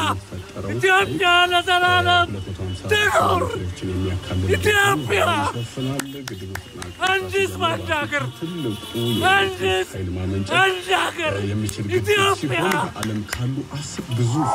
ኢትዮጵያ ለዘላለም ትኑር! ኢትዮጵያ መንግስት ማሻገር መንግስት ማሻገር ኢትዮጵያ ዓለም ካሉ አስር ግዙፍ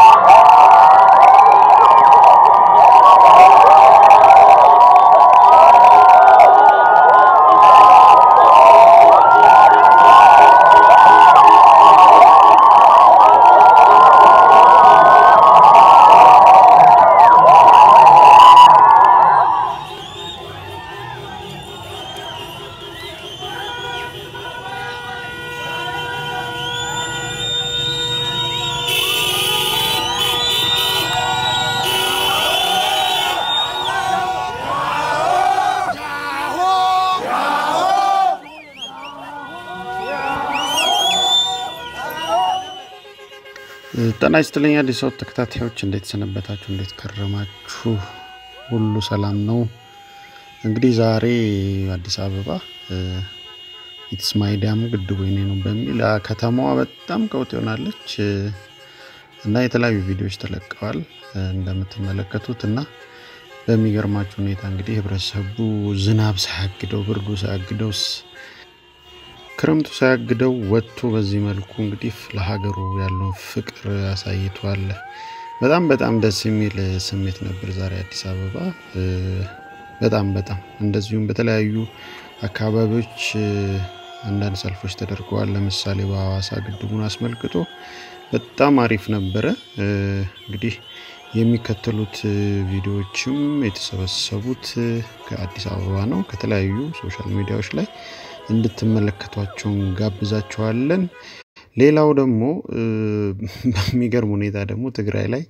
ጤና ይስጥልኝ አዲስ ሰው ተከታታዮች፣ እንዴት ሰነበታችሁ? እንዴት ከረማችሁ? ሁሉ ሰላም ነው? እንግዲህ ዛሬ አዲስ አበባ ኢትስ ማይ ዳም ግድቡ የኔ ነው በሚል አ፣ ከተማዋ በጣም ቀውጥ ይሆናለች እና የተለያዩ ቪዲዮዎች ተለቀዋል እንደምትመለከቱት እና በሚገርማችሁ ሁኔታ እንግዲህ ህብረተሰቡ ዝናብ ሳያግደው ብርዱ ሳያግደው ክረምቱ ሳያግደው ወጥቶ በዚህ መልኩ እንግዲህ ለሀገሩ ያለውን ፍቅር አሳይቷል። በጣም በጣም ደስ የሚል ስሜት ነበር ዛሬ አዲስ አበባ። በጣም በጣም እንደዚሁም በተለያዩ አካባቢዎች አንዳንድ ሰልፎች ተደርገዋል። ለምሳሌ በሐዋሳ ግድቡን አስመልክቶ በጣም አሪፍ ነበረ። እንግዲህ የሚከተሉት ቪዲዮዎችም የተሰበሰቡት ከአዲስ አበባ ነው። ከተለያዩ ሶሻል ሚዲያዎች ላይ እንድትመለከቷቸው እንጋብዛችኋለን። ሌላው ደግሞ በሚገርም ሁኔታ ደግሞ ትግራይ ላይ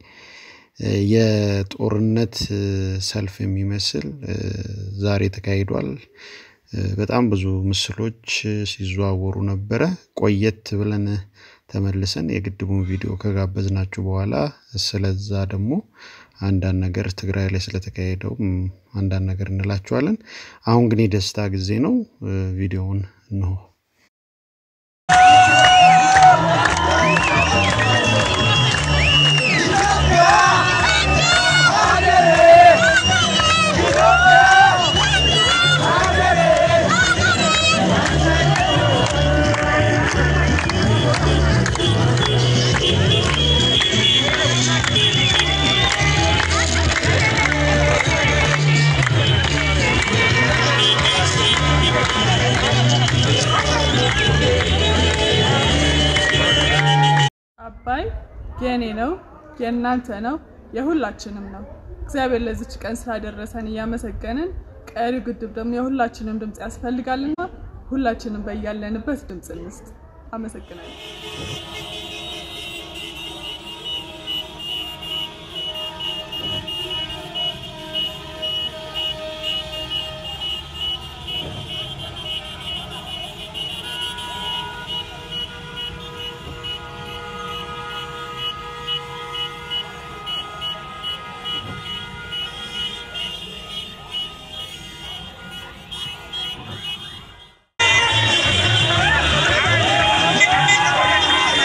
የጦርነት ሰልፍ የሚመስል ዛሬ ተካሂዷል። በጣም ብዙ ምስሎች ሲዘዋወሩ ነበረ። ቆየት ብለን ተመልሰን የግድቡን ቪዲዮ ከጋበዝናችሁ በኋላ ስለዛ ደግሞ አንዳንድ ነገር ትግራይ ላይ ስለተካሄደው አንዳንድ ነገር እንላችኋለን። አሁን ግን የደስታ ጊዜ ነው። ቪዲዮውን እንሆ። አባይ የኔ ነው፣ የእናንተ ነው፣ የሁላችንም ነው። እግዚአብሔር ለዚች ቀን ስላደረሰን እያመሰገንን ቀሪው ግድብ ደግሞ የሁላችንም ድምፅ ያስፈልጋልና ሁላችንም በያለንበት ድምፅ እንስጥ። አመሰግናለሁ። ♪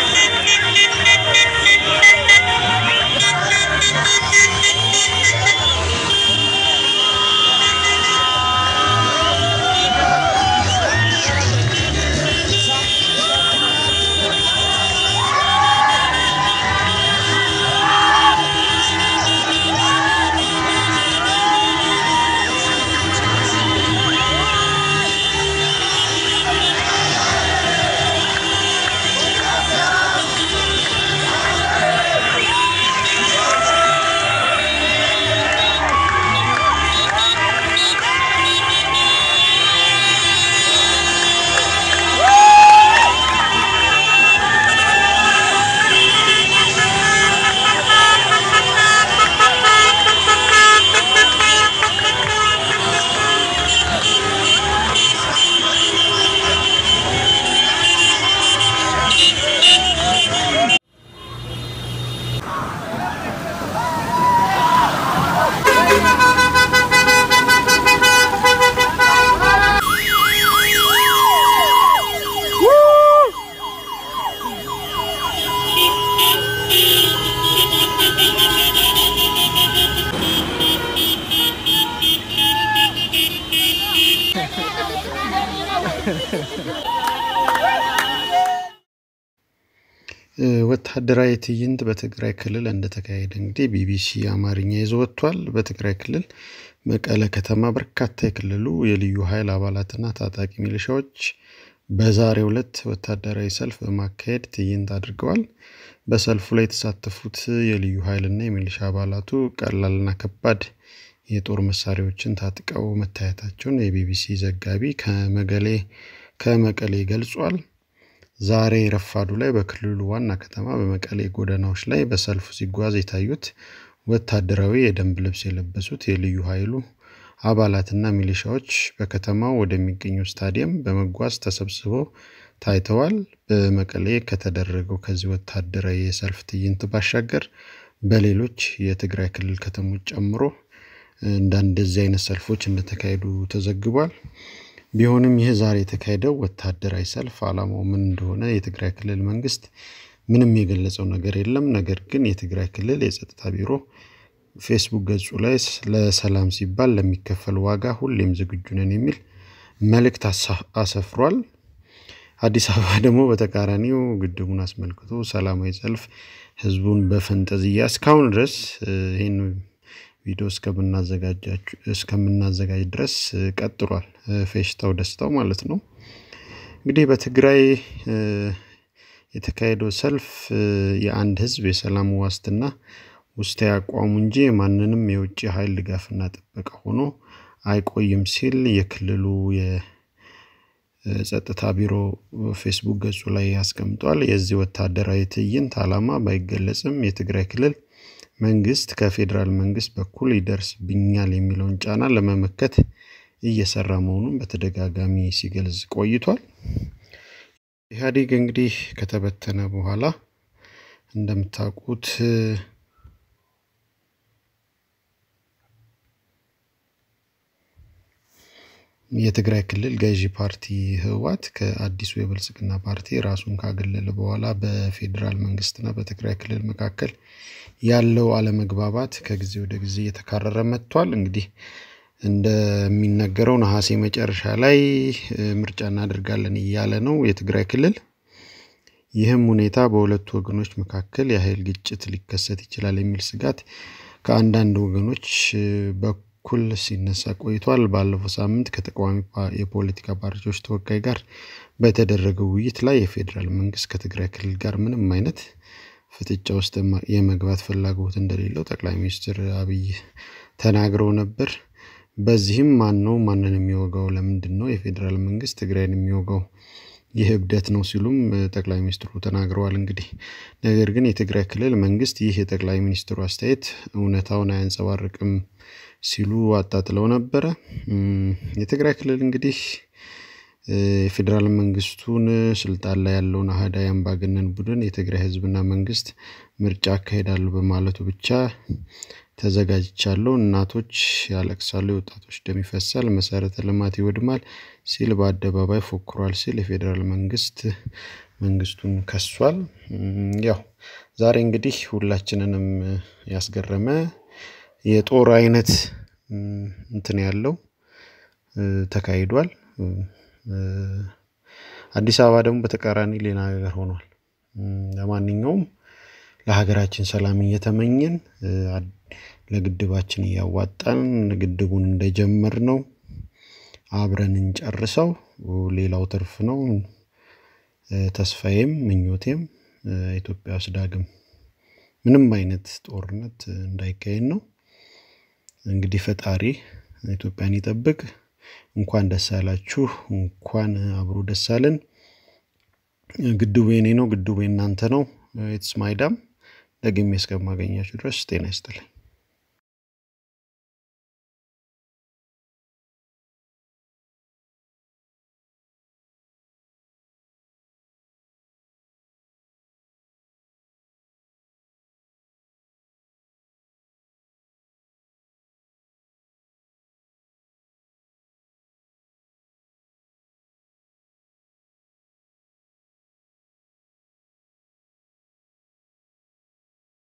ወታደራዊ ትዕይንት በትግራይ ክልል እንደተካሄደ እንግዲህ ቢቢሲ አማርኛ ይዞ ወጥቷል። በትግራይ ክልል መቀለ ከተማ በርካታ የክልሉ የልዩ ኃይል አባላትና ታጣቂ ሚሊሻዎች በዛሬው ዕለት ወታደራዊ ሰልፍ በማካሄድ ትዕይንት አድርገዋል። በሰልፉ ላይ የተሳተፉት የልዩ ኃይልና የሚሊሻ አባላቱ ቀላልና ከባድ የጦር መሳሪያዎችን ታጥቀው መታየታቸውን የቢቢሲ ዘጋቢ ከመቀሌ ከመቀሌ ገልጿል። ዛሬ ረፋዱ ላይ በክልሉ ዋና ከተማ በመቀሌ ጎዳናዎች ላይ በሰልፉ ሲጓዝ የታዩት ወታደራዊ የደንብ ልብስ የለበሱት የልዩ ኃይሉ አባላትና ሚሊሻዎች በከተማው ወደሚገኘው ስታዲየም በመጓዝ ተሰብስበው ታይተዋል። በመቀሌ ከተደረገው ከዚህ ወታደራዊ የሰልፍ ትዕይንት ባሻገር በሌሎች የትግራይ ክልል ከተሞች ጨምሮ እንደዚህ አይነት ሰልፎች እንደተካሄዱ ተዘግቧል። ቢሆንም ይህ ዛሬ የተካሄደው ወታደራዊ ሰልፍ ዓላማው ምን እንደሆነ የትግራይ ክልል መንግስት ምንም የገለጸው ነገር የለም። ነገር ግን የትግራይ ክልል የጸጥታ ቢሮ ፌስቡክ ገጹ ላይ ለሰላም ሲባል ለሚከፈል ዋጋ ሁሌም ዝግጁ ነን የሚል መልእክት አሰፍሯል። አዲስ አበባ ደግሞ በተቃራኒው ግድቡን አስመልክቶ ሰላማዊ ሰልፍ ህዝቡን በፈንጠዝያ እስካሁን ድረስ ይህን ቪዲዮ እስከምናዘጋጅ ድረስ ቀጥሏል። ፌሽታው ደስታው ማለት ነው። እንግዲህ በትግራይ የተካሄደው ሰልፍ የአንድ ህዝብ የሰላም ዋስትና ውስጣዊ አቋሙ እንጂ ማንንም የውጭ ኃይል ድጋፍና ጥበቃ ሆኖ አይቆይም ሲል የክልሉ የጸጥታ ቢሮ ፌስቡክ ገጹ ላይ አስቀምጧል። የዚህ ወታደራዊ ትዕይንት ዓላማ ባይገለጽም የትግራይ ክልል መንግስት ከፌዴራል መንግስት በኩል ይደርስብኛል የሚለውን ጫና ለመመከት እየሰራ መሆኑን በተደጋጋሚ ሲገልጽ ቆይቷል። ኢህአዴግ እንግዲህ ከተበተነ በኋላ እንደምታውቁት የትግራይ ክልል ገዢ ፓርቲ ህወሓት ከአዲሱ የብልጽግና ፓርቲ ራሱን ካገለለ በኋላ በፌዴራል መንግስትና በትግራይ ክልል መካከል ያለው አለመግባባት ከጊዜ ወደ ጊዜ እየተካረረ መጥቷል። እንግዲህ እንደሚነገረው ነሐሴ መጨረሻ ላይ ምርጫ እናደርጋለን እያለ ነው የትግራይ ክልል። ይህም ሁኔታ በሁለቱ ወገኖች መካከል የኃይል ግጭት ሊከሰት ይችላል የሚል ስጋት ከአንዳንድ ወገኖች በኩል ሲነሳ ቆይቷል። ባለፈው ሳምንት ከተቃዋሚ የፖለቲካ ፓርቲዎች ተወካይ ጋር በተደረገው ውይይት ላይ የፌዴራል መንግስት ከትግራይ ክልል ጋር ምንም አይነት ፍጥጫ ውስጥ የመግባት ፍላጎት እንደሌለው ጠቅላይ ሚኒስትር አብይ ተናግረው ነበር። በዚህም ማን ነው ማንን የሚወጋው? ለምንድን ነው የፌዴራል መንግስት ትግራይን የሚወጋው? ይህ እብደት ነው ሲሉም ጠቅላይ ሚኒስትሩ ተናግረዋል። እንግዲህ ነገር ግን የትግራይ ክልል መንግስት ይህ የጠቅላይ ሚኒስትሩ አስተያየት እውነታውን አያንጸባርቅም ሲሉ አጣጥለው ነበረ። የትግራይ ክልል እንግዲህ የፌዴራል መንግስቱን ስልጣን ላይ ያለውን አህዳዊ አምባገነን ቡድን የትግራይ ህዝብና መንግስት ምርጫ አካሄዳሉ በማለቱ ብቻ ተዘጋጅቻለሁ፣ እናቶች ያለቅሳሉ፣ የወጣቶች ደም ይፈሳል፣ መሰረተ ልማት ይወድማል ሲል በአደባባይ ፎክሯል ሲል የፌዴራል መንግስት መንግስቱን ከሷል። ያው ዛሬ እንግዲህ ሁላችንንም ያስገረመ የጦር አይነት እንትን ያለው ተካሂዷል። አዲስ አበባ ደግሞ በተቃራኒ ሌላ ነገር ሆኗል። ለማንኛውም ለሀገራችን ሰላም እየተመኘን ለግድባችን እያዋጣን ግድቡን እንደጀመር ነው አብረን እንጨርሰው። ሌላው ትርፍ ነው። ተስፋዬም ምኞቴም ኢትዮጵያ ውስጥ ዳግም ምንም አይነት ጦርነት እንዳይካሄድ ነው። እንግዲህ ፈጣሪ ኢትዮጵያን ይጠብቅ። እንኳን ደስ አላችሁ፣ እንኳን አብሮ ደስ አለን። ግድቡ የኔ ነው፣ ግድቡ የእናንተ ነው። ኢትስ ማይ ዳም። ደግሜ እስከማገኛችሁ ድረስ ጤና ይስጥልኝ።